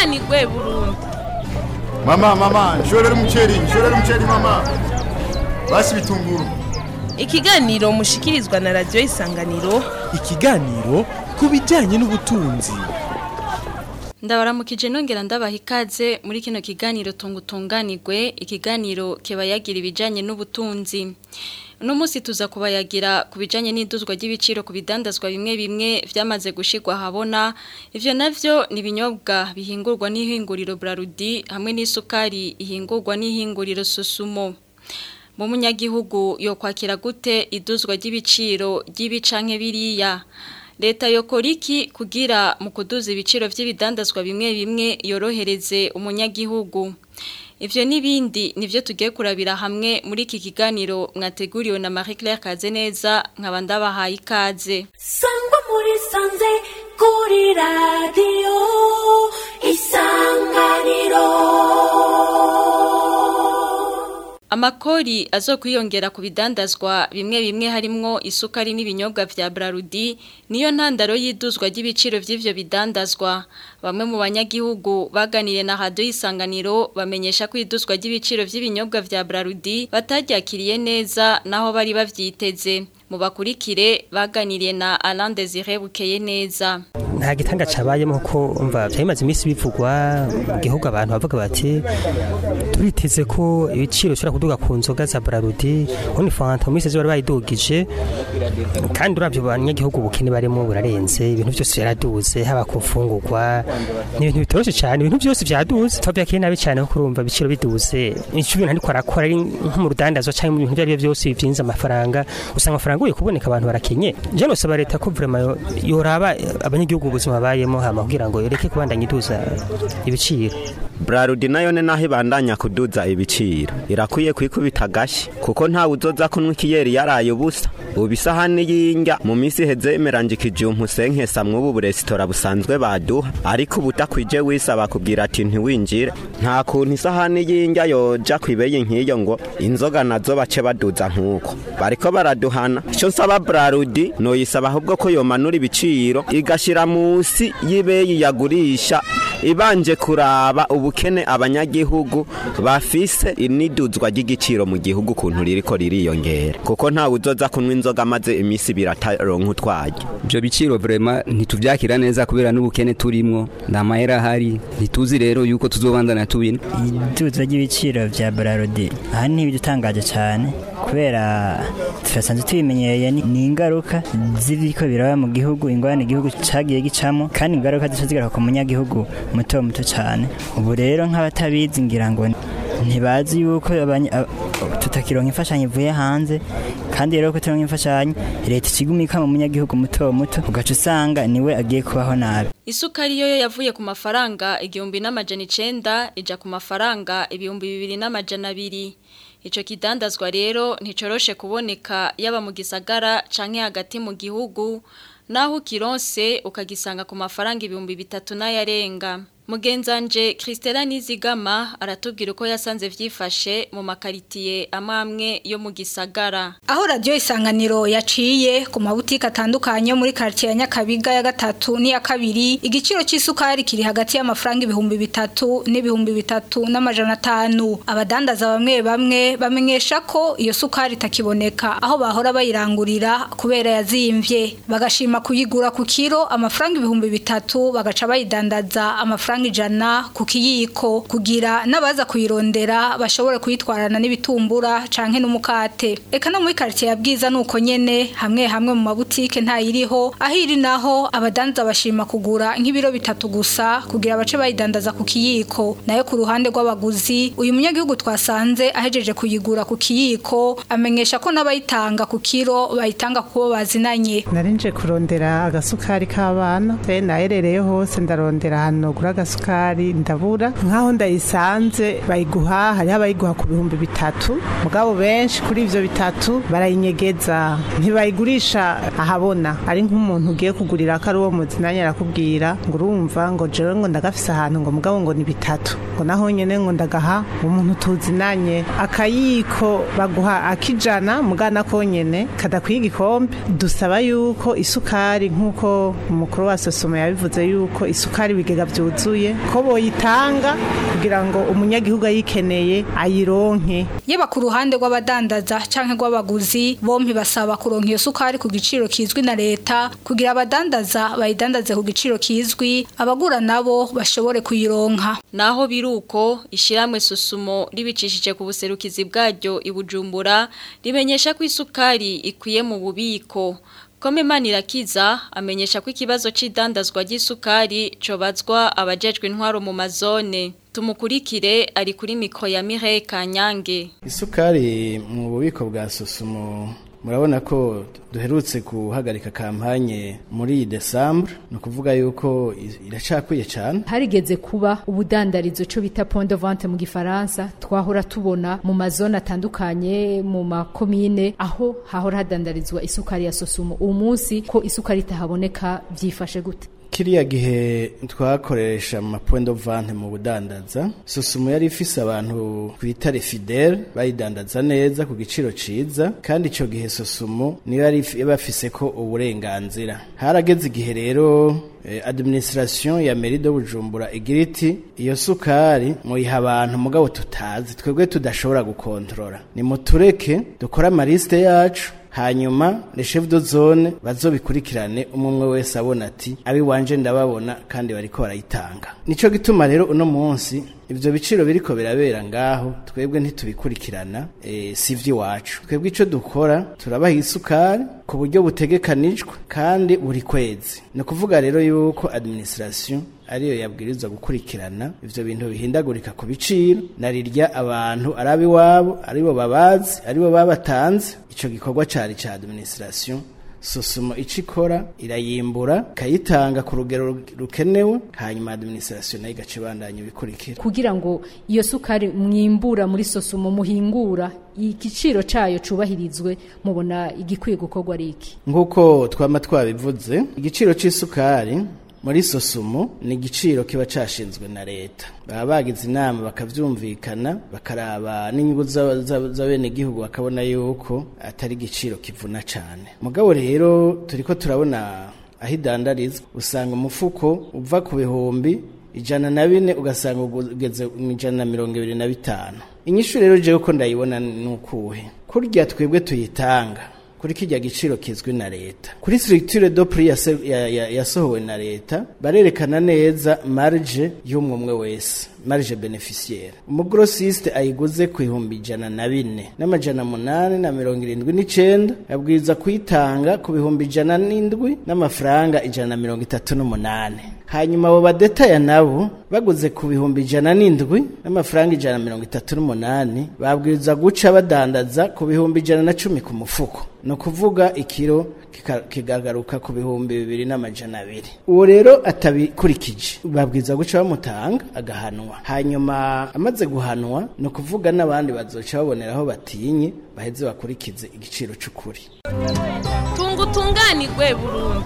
tunganirwe burundu mama mama nshorera umuceri nshorera umuceri mama basi bitunguru ikiganiro mushikirizwa na radiyo isanganiro ikiganiro ku bijyanye n'ubutunzi ndabaramukije nongera ndabaha ikaze muri kino kiganiro tungutunganirwe ikiganiro kibayagira ibijyanye n'ubutunzi uno munsi tuza kubayagira ku bijyanye n'iduzwa ry'ibiciro ku bidandazwa bimwe bimwe byamaze gushyirwa ahabona ibyo nabyo ni ibinyobwa bihingurwa n'ihinguriro burarudi hamwe n'isukari ihingurwa n'ihinguriro susumo mu munyagihugu yo kwakira gute iduzwa ry'ibiciro ry'ibicanke biriya leta yokora iki kugira mu kuduza ibiciro by'ibidandazwa bimwe bimwe yorohereze umunyagihugu Ivyo nibindi nivyo tugiye kurabira hamwe muri iki kiganiro mwateguriwe na Marie Claire Kazeneza nkaba ndabahaye ikaze. Sangwa muri sanze kuri radio isanganiro. Amakori azokwiyongera ku bidandazwa bimwe bimwe harimwo isukari n'ibinyobwa vya Brarudi niyo ntandaro y'iduzwa ry'ibiciro vy'ivyo bidandazwa bamwe mu banyagihugu baganiriye na radio isanganiro bamenyesha ko iduzwa ry'ibiciro vy'ibinyobwa vya Brarudi bataryakiriye neza naho bari bavyiteze mu bakurikire baganiriye na Alain Desire Bukeye neza nta gitanga cabayemo kuko umva byamaze iminsi bivugwa mu gihugu abantu bavuga bati turiteze ko ibiciro bishobora kuduga ku nzoga za Brarudi ubundi fanta mu minsi bari bayidugije kandi uravyo banyagihugu ubukene barimo burarenze ibintu byose byaraduze haba ku mfungurwa ni ibintu bitoroshe cyane ibintu byose byaduze twabyakiriye nabi cyane kuko urumva ibiciro biduze icyo ibintu ariko arakora ari nko mu rudandazwa cyangwa mu bintu ibyo ari byo byose bivyinze amafaranga usanga amafaranga ugiye kuboneka abantu barakenye je nosaba leta ko vraiment yoraba abanyagihugu ubuzima bayemo hama kugira ngo yoreke kubandanya iduza ibiciro Brarudi nayo ne naho ibandanya kuduza ibiciro irakwiye kwikubita gashi kuko nta uzoza kunwa ikiyeri yaraye ubusa ubu isahani y'injya mu minsi iheze imeranjikije umusenkesa mw'ubu buresitora busanzwe baduha ariko ubu utakwije wisaba kubwira ati ntiwinjire nta kuntu isahani y'injya yoja kwibeye nk'iyo ngo inzoga nazo bace baduza nk'uko bariko baraduhana icyo nsaba Brarudi noyisaba ahubwo ko yomanura ibiciro igashira munsi y'ibeyi yagurisha ibanje kuraba ubukene abanyagihugu bafise iniduzwa ry'igiciro mu gihugu kuntu ririko ririyongera kuko nta uzoza kunywa inzoga maze imisi birataronka utwaje ibyo biciro vrema ntituvyakira neza kubera n'ubukene turimwo nta mahera ahari ntituzi rero yuko tuzobandana tubina iduzwa ry'ibiciro vya Brarodi aha ni ibidutangaje cyane kubera turasanzwe tubimenyereye ni ingaruka z'ibiko biraba mu gihugu ingorane igihugu cagiye gicamo kandi ingaruka zica zigaruka ku munyagihugu muto muto cyane ubu rero nk'abatabizi ngira ngo ntibazi yuko tutakironka imfashanyo ivuye hanze kandi rero ko turonka imfashanyo leta ikigumika mu munyagihugu muto muto ugaca usanga niwe agiye kubaho nabi Isukari yo yavuye ku mafaranga igihumbi n'amajana icenda ija ku mafaranga ibihumbi bibiri n'amajana abiri Ico kidandazwa rero nticoroshe kuboneka yaba mu gisagara canke hagati mu gihugu naho kironse ukagisanga ku mafaranga ibihumbi bitatu n'ayarenga Mugenzanje Christela Nizigama aratubwira uko yasanze vyifashe mu makaritiye amamwe yo mu gisagara. Aho radio isanganiro yaciye ku mabutike atandukanye muri quartier ya Nyakabiga ya gatatu ni ya kabiri igiciro c'isukari kiri hagati y'amafaranga ibihumbi bitatu n'ibihumbi bitatu n'amajana atanu. Abadandaza bamwe bamwe bamenyesha ko iyo sukari itakiboneka aho bahora bayirangurira kubera yazimvye bagashima kuyigura ku kiro amafaranga ibihumbi bitatu bagaca bayidandaza amafaranga ijana ku kiyiko kugira n'abaza kuyirondera bashobore kuyitwarana n'ibitumbura canke n'umukate eka no muri quartier ya bwiza nuko nyene hamwe hamwe mu mabutike ntayiriho ahiri naho abadanza bashima kugura nk'ibiro bitatu gusa kugira bace bayidandaza ku kiyiko nayo ku ruhande rw'abaguzi uyu munyagihugu twasanze ahejeje kuyigura ku kiyiko amenyesha ko n'abayitanga ku kiro bayitanga kubo bazinanye narinje kurondera agasukari k'abana naherereye hose ndarondera hano gura agasukari ndabura nkaho ndayisanze bayiguha hariho abayiguha ku bihumbi bitatu mugabo benshi kuri ivyo bitatu barayinyegeza ntibayigurisha ahabona ari nk'umuntu ugiye kugurira ko ari uwo muzinanye arakubwira ngo urumva ngo jewe ngo ndagafise ahantu ngo mugabo ngo ni bitatu ngo naho nyene ngo ndagaha umuntu tuzinanye akayiko baguha akijana mugana konyene kadakwiye igikombe dusaba yuko isukari nk'uko umukuru wa sosomo yabivuze yuko isukari ibigega vyuzuye yuguruye ko boyitanga kugira ngo umunyagihugu ayikeneye ayironke yaba ku ruhande rw'abadandaza canke rw'abaguzi bompi basaba kuronka iyo sukari ku giciro kizwi na leta kugira abadandaza bayidandaze ku giciro kizwi abagura nabo bashobore kuyironka naho biruko ishiramwe susumo ribicishije ku buserukizi bwaryo ibujumbura rimenyesha ko isukari ikwiye mu bubiko Kome Manirakiza amenyesha ko ikibazo c'idandazwa ry'isukari cobazwa abajejwe intwaro mu mazone tumukurikire ari kuri mikro ya Mireille Kanyange isukari mu bubiko bwa susumo murabona ko duherutse guhagarika kampanye muri Desembre ni ukuvuga yuko iracakwiye cyane harigeze kuba ubudandarizo cyo bita point de vente mu gifaransa twahora tubona mu mazone atandukanye mu makomine aho hahora hadandarizwa isukari ya sosumo uwo munsi ko isukari itahaboneka byifashe gute kiriya gihe twakoresha mu point de vente mu budandaza susumo yari ifise abantu twita fidele bayidandaza neza ku giciro ciza kandi ico gihe susumo niyo yari bafise ko uburenganzira harageze igihe rero eh, administration ya mairie de Bujumbura igira iti iyo sukari muyiha abantu mugabo tutazi twebwe tudashobora gukontrola ni mutureke dukora amaliste yacu hanyuma le chef de zone bazobikurikirane umwe wese abona ati abi wanje ndababona kandi bariko barayitanga nico gituma rero uno munsi ivyo biciro biriko birabera ngaho twebwe ntitubikurikirana e, sivyo iwacu twebwe ico dukora turabaha isukari ku buryo butegekanijwe kandi buri kwezi ni ukuvuga rero yuko administration ariyo yabwirizwa gukurikirana ivyo bintu bihindagurika ku biciro narirya abantu arabi wabo aribo babazi aribo babatanze ico gikorwa cari ca administration sosumo ico ikora irayimbura ikayitanga ku rugero rukenewe hanyuma administration nayo igaca ibandanya ibikurikira kugira ngo iyo sukari mwimbura muri sosumo muhingura igiciro cayo cubahirizwe mubona igikwiye gukorwa ari iki nk'uko twama twabivuze igiciro c'isukari muri sosumo ni igiciro kiba cashinzwe na leta baba bagize inama bakavyumvikana bakaraba n'inyungu z'abenegihugu bakabona yuko atari igiciro kivuna cane mugabo rero turiko turabona aho idandarizwa usanga umufuko uva ku bihumbi ijana na bine ugasanga ugeze mu ijana na mirongo ibiri na bitanu inyishu rero jewe ko ndayibona ni ukuhe kurya twebwe tuyitanga kuri kijya giciro kizwi na leta kuri structure do prix yasohowe na leta barerekana neza marge y'umwe wese marge beneficiaire umugrossiste ayiguze ku ihumbi ijana na bine n'amajana munani na mirongo irindwi n'icenda abwiriza kuyitanga ku bihumbi ijana n'indwi n'amafaranga ijana na mirongo itatu n'umunani hanyuma abo badetaya nabo baguze ku bihumbi ijana n'indwi n'amafaranga ijana na mirongo itatu n'umunani babwiriza guca badandaza ku bihumbi ijana na cumi ku mufuko ni ukuvuga ikiro kikagaruka ku bihumbi bibiri n'amajana abiri uwo rero atabikurikije babwiza guca bamutanga agahanwa hanyuma amaze guhanwa ni ukuvuga n'abandi bazoca baboneraho batinye baheze bakurikize igiciro cy'ukuri tunga utunganirwe burundu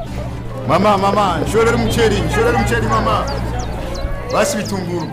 mama mama nshorera umuceri nshorera umuceri mama basi bitunguru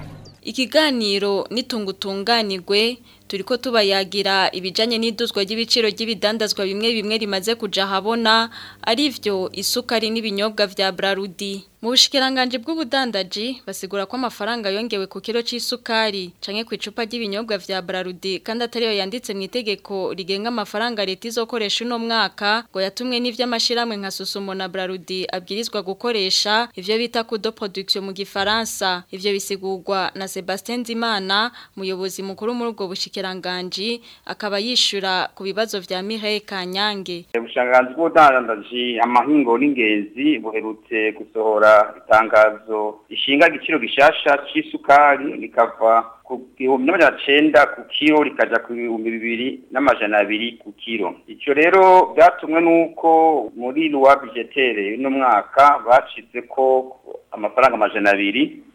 ikiganiro nitungutunganirwe turiko tubayagira ibijanye n'iduzwa ry'ibiciro ry'ibidandazwa bimwe bimwe rimaze kuja habona arivyo isukari n'ibinyobwa vya Brarudi mu bushikiranganje bw'ubudandaji basigura ko amafaranga yongewe ku kilo c'isukari canke ku icupa ry'ibinyobwa vya Brarudi kandi atariyo yanditse mu itegeko rigenga amafaranga leta izokoresha uno mwaka ngo yatumwe n'ivy'amashiramwe nka Susumo na Brarudi abwirizwa gukoresha ivyo bita kudo production mu gifaransa ivyo bisigurwa na Sebastien Zimana muyobozi mukuru muri ubwo bushikiranganje akaba yishura ku bibazo vya Mireille Kanyange ubushanganzi bw'ubudandaji amahingo n'ingenzi buherutse gusohora itangazo ishinga igiciro gishasha c'isukari rikava ku gihumbi n'amajana cenda ku kiro rikaja ku bihumbi bibiri n'amajana abiri ku kiro ico rero byatumwe n'uko muri loi budgetaire y'uno mwaka bashize ko amafaranga amajana abiri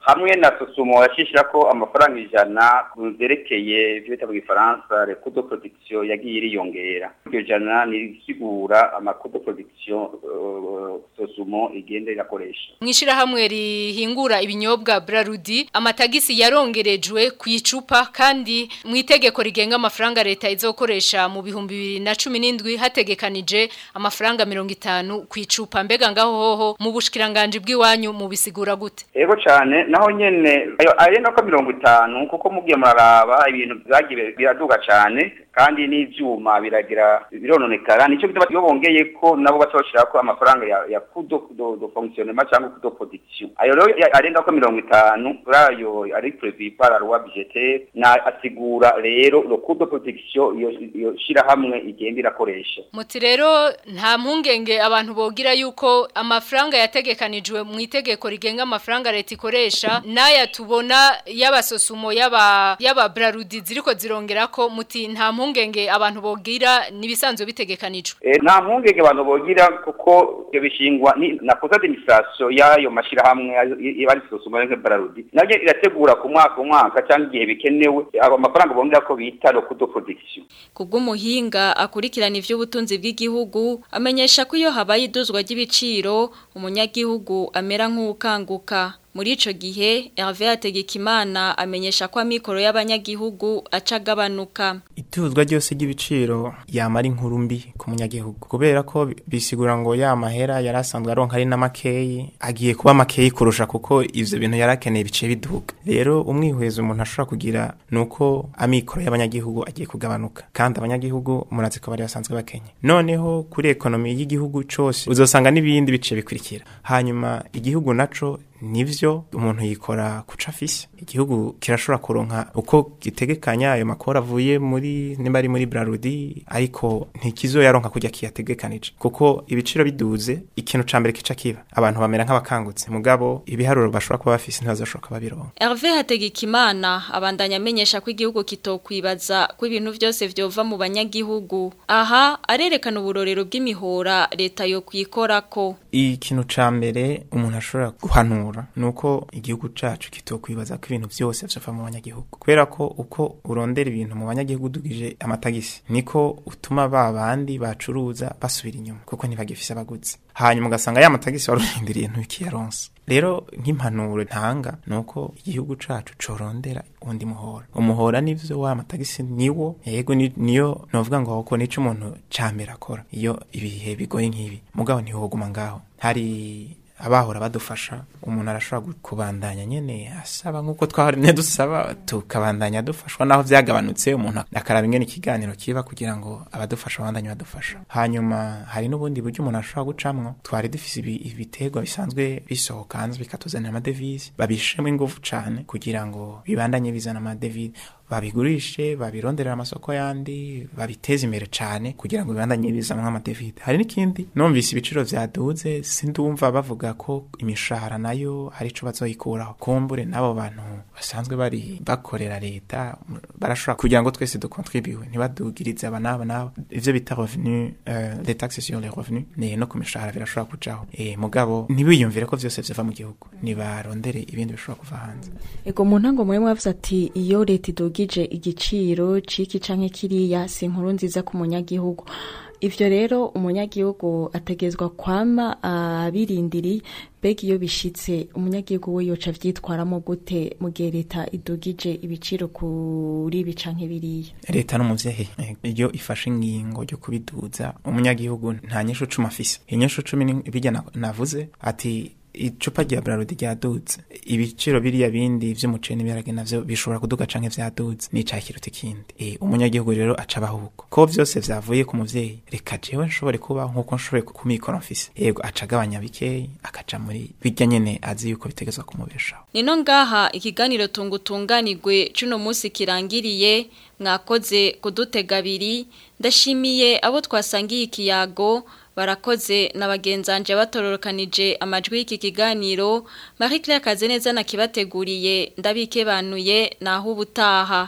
hamwe na sosumo yashishira ko amafaranga ijana ku vyerekeye ivyo bita mu gifaransa le coût de production yagiye iriyongera iryo jana nirisigura ama coût de production uh, sosumo igenda irakoresha mwishirahamwe rihingura ibinyobwa Brarudi amatagisi yarongerejwe ku icupa kandi mu itegeko rigenga amafaranga leta izokoresha mu bihumbi bibiri na cumi n'indwi hategekanije amafaranga mirongo itanu ku icupa mbega ngaho hoho mu bushikiranganje bw'iwanyu mu bisigura gute ego cane naho nyene ayo arenga ko mirongo itanu kuko mugiye muraraba ibintu vyagiye biraduga cane kandi n'ivyuma biragira birononekara nico bituma iyo bongeye ko nabo bacoshira ko amafaranga ya, ya kudo do, do fonctionnement cyangwa kudo production ayo rero ya- arenga ko mirongo itanu rayo ari prévu par la loi budgétaire na asigura rero le coût de production iyo iyo shira hamwe igenda irakoresha muti rero nta mpungenge abantu bogira yuko amafaranga yategekanijwe mu itegeko rigenga amafaranga leta ikoresha n'aya tubona y'abasosumo y'aba y'aba Brarudi ziriko zirongera ko muti nta mpungenge abantu bogira nibisanzwe bitegekanijwe Eh, nta mpungenge abantu bogira kuko ibyo bishingwa ni na posa d'administration y'ayo mashirahamwe iba ari sosoma nke bararudi nabyo irategura ku mwaka ku mwaka cyangwa igihe bikenewe abo amafaranga bongera ko bita le coût de production Kubw'umuhinga akurikirana ivy'ubutunzi bw'igihugu amenyesha ko iyo habaye iduzwa ry'ibiciro umunyagihugu amera nk'ukanguka muri ico gihe Hervé Hategekimana amenyesha ko amikoro y'abanyagihugu aca agabanuka ituzwa ryose ry'ibiciro yamara inkuru mbi ku munyagihugu kubera ko bi- bisigura ngo ya mahera yari asanzwe aronka ari n'amakeyi agiye kuba makeyi kurusha kuko ivyo bintu yari akeneye bice biduga rero umwihwezo umuntu ashobora kugira ni uko amikoro y'abanyagihugu agiye kugabanuka kandi abanyagihugu murazi ko bari basanzwe bakenye noneho kuri ekonomi y'igihugu cose uzosanga n'ibindi bice bikurikira hanyuma igihugu naco nivyo umuntu yikora kuca afise igihugu kirashobora kuronka uko gitegekanya ayo makora avuye muri nimba ari muri Brarudi ariko ntikizoyaronka kujya kiyategekanije kuko ibiciro biduze ikintu ca mbere kica kiba abantu bamera nk'abakangutse mugabo ibiharuro bashobora kuba bafise ntibazoshoka babironka Hervé Hategekimana abandanya amenyesha ko igihugu kitokwibaza ko ibintu byose vyova mu banyagihugu aha arerekana uburorero bw'imihora leta yo kwikorako ikintu ca mbere umuntu ashobora guhanura nuko igihugu cacu kitokwibaza ko ibintu vyose vyova mu banyagihugu kubera ko uko urondera ibintu mu banyagihugu dugije amatagisi niko utuma ba bandi bacuruza basubira inyuma kuko ntibagifise abaguzi hanyuma ugasanga ya matagisi warurindiriye ntukiyaronse rero nk'impanuro ntanga nuko igihugu cacu corondera undi muhora umuhora nivyo wa matagisi niwo yego ni- niyo novuga ngo ko nico umuntu cambere akora iyo ibihe bigoye nk'ibi mugabo ntihoguma ngaho hari abahora badufasha umuntu arashobora gu- kubandanya nyene asaba nk'uko twahorine dusaba tukabandanya dufashwa naho vyagabanutse umuntu akaraba ingene ikiganiro kiba kugira ngo abadufasha babandanye badufasha hanyuma hari n'ubundi buryo umuntu ashobora gucamwo twari dufise ibi- ibiterwa bisanzwe bisohoka hanze bikatuzanira amadevize babishemo ingufu cane kugira ngo bibandanye bizana amadevize babigurishe babironderera amasoko yandi babiteze imbere cane kugira ngo bibandanye bizamwo amadevize hari n'ikindi numvise ibiciro vyaduze sindumva bavuga ko imishahara nayo hari ico bazoyikuraho kumbure n'abo bantu basanzwe bari bakorera leta barashobora kugira ngo twese dukontribiwe ntibadugirize aba n'aba n'aba ivyo bita revenu euh, les taxes sur les revenus ne no ku mishahara birashobora kujaho eh mugabo ntibiyumvire ko vyose vyova mu gihugu nibarondere ibindi bishobora kuva hanze Ego mu ntango mwe mwavuze ati iyo leta idugije igiciro ciki canke kiriya si inkuru nziza ku munyagihugu ivyo rero umunyagihugu ategezwa kwama abirindiri mbega iyo bishitse umunyagihugu we yoca avyitwaramo gute mu gihe leta idugije ibiciro kuri ibi canke biriya leta n'umuvyeyi eh, iyo ifashe ingingo ryo kubiduza umunyagihugu nta nyishu cumi afise inyishu cumi ni bijya na- navuze ati icupa rya brarudi ryaduze ibiciro biriya bindi vy'umuceri n'ibiharage navyo bishobora kuduga canke vyaduze nica kiruta ikindi e, umunyagihugu rero aca abahuko ko vyose vyavuye ku muvyeyi reka jewe nshobore kuba nkuko nshoboye ku mikoro mfise yego aca agabanya bikeyi akaja muri bijya nyene azi yuko bitegezwa kumubeshaho Nino ngaha ikiganiro tungutunganirwe cuno musi kirangiriye mwakoze kudutega abiri ndashimiye abo twasangiye ikiyago barakoze na bagenzanje batororokanije amajwi y'iki kiganiro Marie Claire Kazeneza nakibateguriye ndabikebanuye naho ubutaha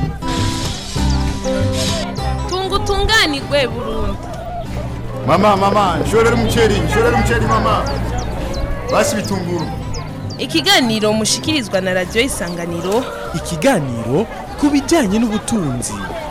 tungutunganirwe burundu Mama, mama, nshorera umuceri, nshorera umuceri mama. Basi bitunguru. ikiganiro mushikirizwa na radiyo isanganiro ikiganiro ku bijyanye n'ubutunzi